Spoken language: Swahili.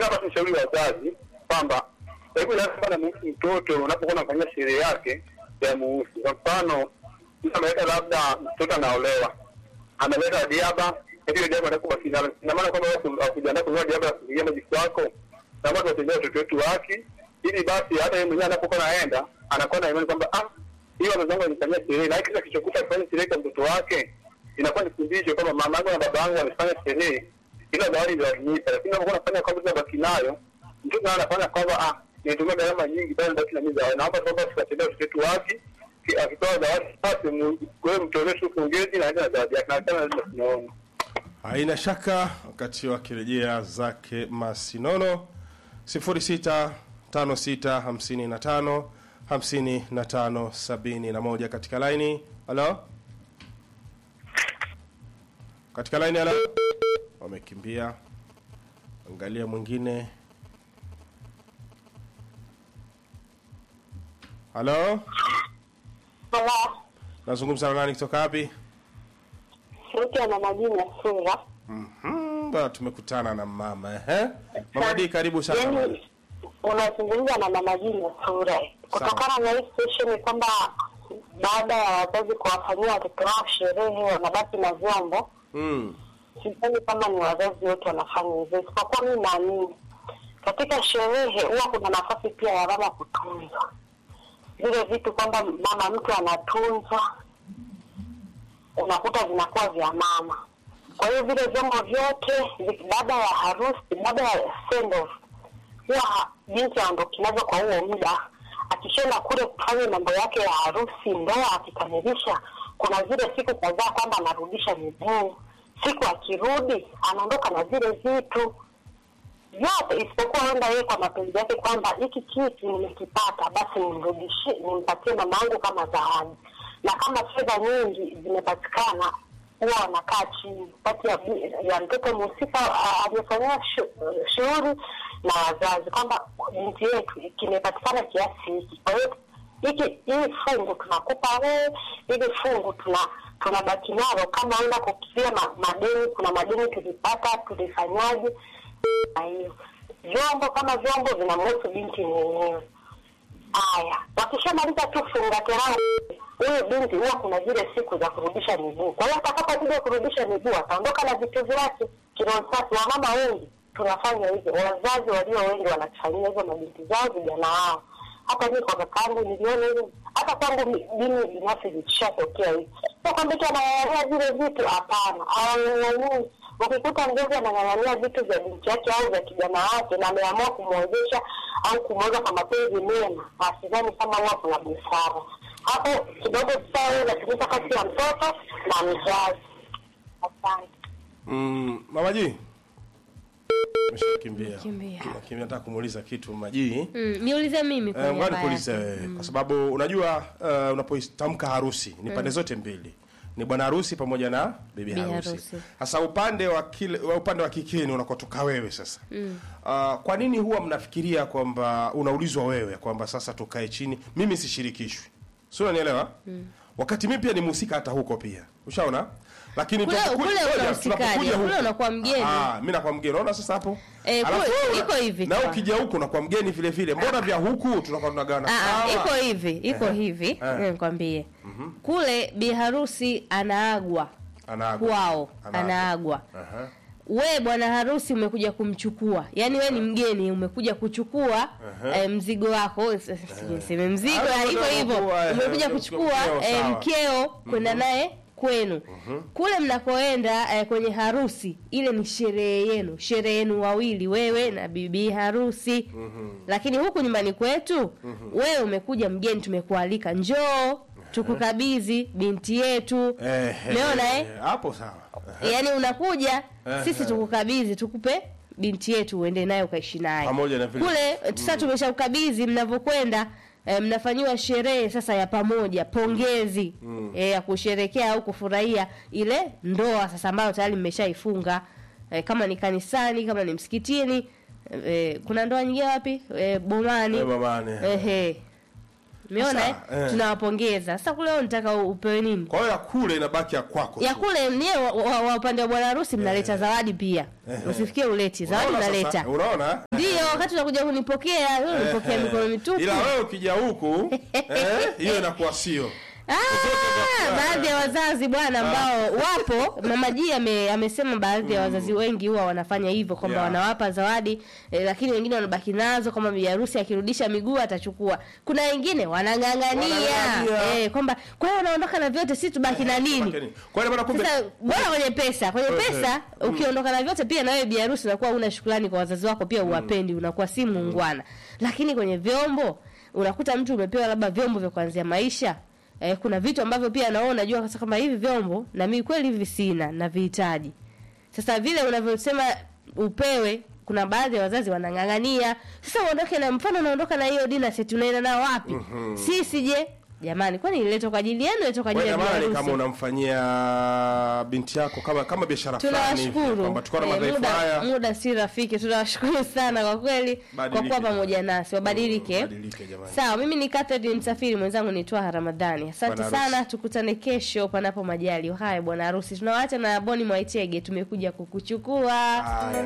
hapa tushauri wazazi kwamba hebu lazima na muhusu mtoto unapokuwa unafanyia sherehe yake ya muhusu. Kwa mfano, mtu ameweka labda mtoto anaolewa, ameleta diaba, hiyo diaba anakuwa finalo. Ina maana kwamba wewe hakujiandaa kununua diaba ya kupigia majisi wako, na watu watendea watoto wetu haki, ili basi hata yeye mwenyewe anapokuwa naenda anakuwa na imani kwamba ah, hiyo wazazi wangu wanifanyia sherehe, na hiki kisa kilichokuta kufanya sherehe kwa mtoto wake inakuwa ni fundisho kwamba mama yangu na baba yangu wamefanya sherehe, ila zawadi ndio walinipa, lakini unapokuwa unafanya kwamba tunabaki nayo, mtoto naye anafanya kwamba ah, nimetumia gharama nyingi bali ndio na mimi zawadi. Naomba kwamba tukatendea watoto wetu haki, ki- akitoa zawadi basi mu- wewe mtolee tu pongezi na aende na zawadi yake, na tena lazima tunaona haina shaka wakati wakirejea zake masinono 0656555571 katika laini halo katika laini halo wamekimbia angalia mwingine halo Halo, nazungumza na nani kutoka wapi sauti ya mama Jina Sura. Mhm, bwana tumekutana na mama ehe mama D karibu sana mama. Yaani unazungumza na mama Jina Sura kutokana na hii situation kwamba baada ya wazazi kuwafanyia watoto wao sherehe wanabaki na vyombo. Mm. Sidhani kama ni wazazi wote wanafanya hivyo, isipokuwa mi naamini katika sherehe huwa kuna nafasi pia ya mama kutunzwa vile vitu, kwamba mama mtu anatunzwa, unakuta vinakuwa vya mama. Kwa hiyo vile vyombo vyote vi- baada ya harusi, baada ya send off, huwa ha- binti aondoki nazo kwa huo muda. Akishaenda kule kufanya mambo yake ya harusi, ndoa, akikamilisha, kuna zile siku kadhaa kwamba anarudisha miguu. Siku akirudi anaondoka na zile vitu vyote, isipokuwa enda yeye kwa mapenzi yake kwamba hiki kitu nimekipata, basi nimrudishie, nimpatie mama yangu kama zawadi. Na kama fedha nyingi zimepatikana, huwa wanakaa chini kati ya, ya mtoto mhusika a- aliyefanyiwa shu- shughuli na wazazi kwamba binti yetu kimepatikana kiasi hiki, kwa hiyo hiki hii fungu tunakupa wewe, hili fungu tuna tunabaki nalo kama enda kukilia ma, madeni. Kuna madeni tulipata, tulifanyaje? Na hiyo vyombo kama vyombo vinamhusu binti mwenyewe. Haya, wakishamaliza tu funga kerao, huyu binti huwa kuna zile siku za kurudisha miguu. Kwa hiyo atakapokuja kurudisha miguu ataondoka na vitu vyake. Kironsasi, wamama wengi tunafanya hivyo, wazazi walio wengi wanafanyia hivyo mabinti zao, vijana wao. Hata mimi kwa kakaangu niliona hivyo, hata kwangu mi- mimi binafsi vikishatokea hivi, sio kwamba eti anang'ang'ania vile vitu, hapana, hawang'ang'anii. Ukikuta mzazi anang'ang'ania vitu vya binti yake au vya kijana wake na ameamua kumwezesha au kumweza kwa mapenzi mema, asidhani kama huwa kuna busara hapo. Kidogo busara inatumika kati ya mtoto na mzazi. Asante. Mm, mama G. Umeshakimbia. Kimbia. Kimbia nataka kumuuliza kitu mama G. Mm, niulize mimi Eh, kwa ngoja niaba nikuulize yake. wewe kwa sababu unajua uh, unapotamka harusi ni pande zote mbili. Ni bwana harusi pamoja na bibi Bi harusi. harusi. Sasa upande wa kile wa upande wa kikeni unakotoka wewe sasa. Uh, kwa nini huwa mnafikiria kwamba unaulizwa wewe kwamba sasa tukae chini mimi sishirikishwi? Sio unanielewa? Wakati mimi pia ni mhusika hata huko pia. Ushaona? Lakini Kule- tunapokuja- kule ngoja, unahusikaje? tunapokuja Kule huku- unakuwa mgeni. Ah, mimi nakuwa mgeni. Unaona sasa hapo? Eh, Alafu kule- wewe una- iko hivi Na tu. ukija huku unakuwa mgeni vile vile. Mbona vya huku tunakuwa tunagawana? Ah, ah, sawa? iko hivi iko Ehe. hivi Eh. nikwambie kule bi harusi anaagwa Anaagwa. kwao Anaagwa. anaagwa Aha. we bwana harusi umekuja kumchukua yaani we ni mgeni umekuja kuchukua eh, mzigo wako s- s- niseme mzigo Ah, ya hivyo ndio, hivyo kuwa, eh, umekuja mkeo, kuchukua eh, sawa. mkeo kwenda naye kwenu kule mnakoenda eh, kwenye harusi ile ni sherehe yenu sherehe yenu wawili wewe na bibi harusi lakini huku nyumbani kwetu wewe umekuja mgeni tumekualika njoo tukukabidhi binti yetu Eh, umeona eh? Hapo sawa. yaani unakuja Eh, sisi eh. tukukabidhi tukupe binti yetu uende naye ukaishi naye Pamoja na vile- kule sasa tumeshakukabidhi mnavyokwenda eh, mnafanyiwa sherehe sasa ya pamoja pongezi eh, ya kusherekea au kufurahia ile ndoa sasa ambayo tayari mmeshaifunga eh, kama ni kanisani kama ni msikitini eh, kuna ndoa nyingine wapi eh, bomani Eh, bomani. Ehe. umeona eh? Sasa, eh. tunawapongeza sasa kule wewe unataka upewe nini kwa hiyo ya kule inabaki ya kwako ya tu. kule mnie wa, wa, wa upande wa bwana harusi mnaleta zawadi pia usifikie uleti zawadi Unaona unaleta sasa? unaona ndio wakati unakuja kunipokea wewe unipokea mikono mitupu ila wewe ukija huku eh, hiyo inakuwa sio Ah, baadhi ya wazazi bwana ambao wapo mama G ame, amesema baadhi ya wazazi wengi huwa wanafanya hivyo kwamba Yeah. wanawapa zawadi eh, lakini wengine wanabaki nazo kama bibi harusi akirudisha miguu atachukua kuna wengine wanang'ang'ania Wanang'ang'ania. eh, kwamba kwa hiyo unaondoka na vyote si tubaki na nini kwa hiyo bwana kumbe sasa bora kwenye pesa kwenye Eh, pesa ukiondoka na vyote pia na wewe bi harusi unakuwa una shukrani kwa wazazi wako pia uwapendi unakuwa si muungwana lakini kwenye vyombo unakuta mtu umepewa labda vyombo vya kuanzia maisha eh, kuna vitu ambavyo pia naona unajua sasa kama hivi vyombo na mimi kweli hivi sina na vihitaji sasa vile unavyosema upewe kuna baadhi ya wazazi wanang'ang'ania sasa uondoke na mfano unaondoka na hiyo dina set unaenda nao wapi sisi je jamani kwani iletwa kwa ajili yenu iletwa kwa ajili wewe ya jamani biharusi kama unamfanyia binti yako kama kama biashara fulani hivi tunawashukuru kwamba tukiwa na Eh, madhaifu muda, haya muda si rafiki tunawashukuru sana kwa kweli kwa Badilike kuwa jamani. pamoja nasi wabadilike Badilike jamani. sawa mimi ni Catherine msafiri mwenzangu ni Twaha Ramadhani asante Bwana harusi. sana tukutane kesho panapo majali haya bwana harusi tunawaacha na Boni Mwaitege tumekuja kukuchukua Haya.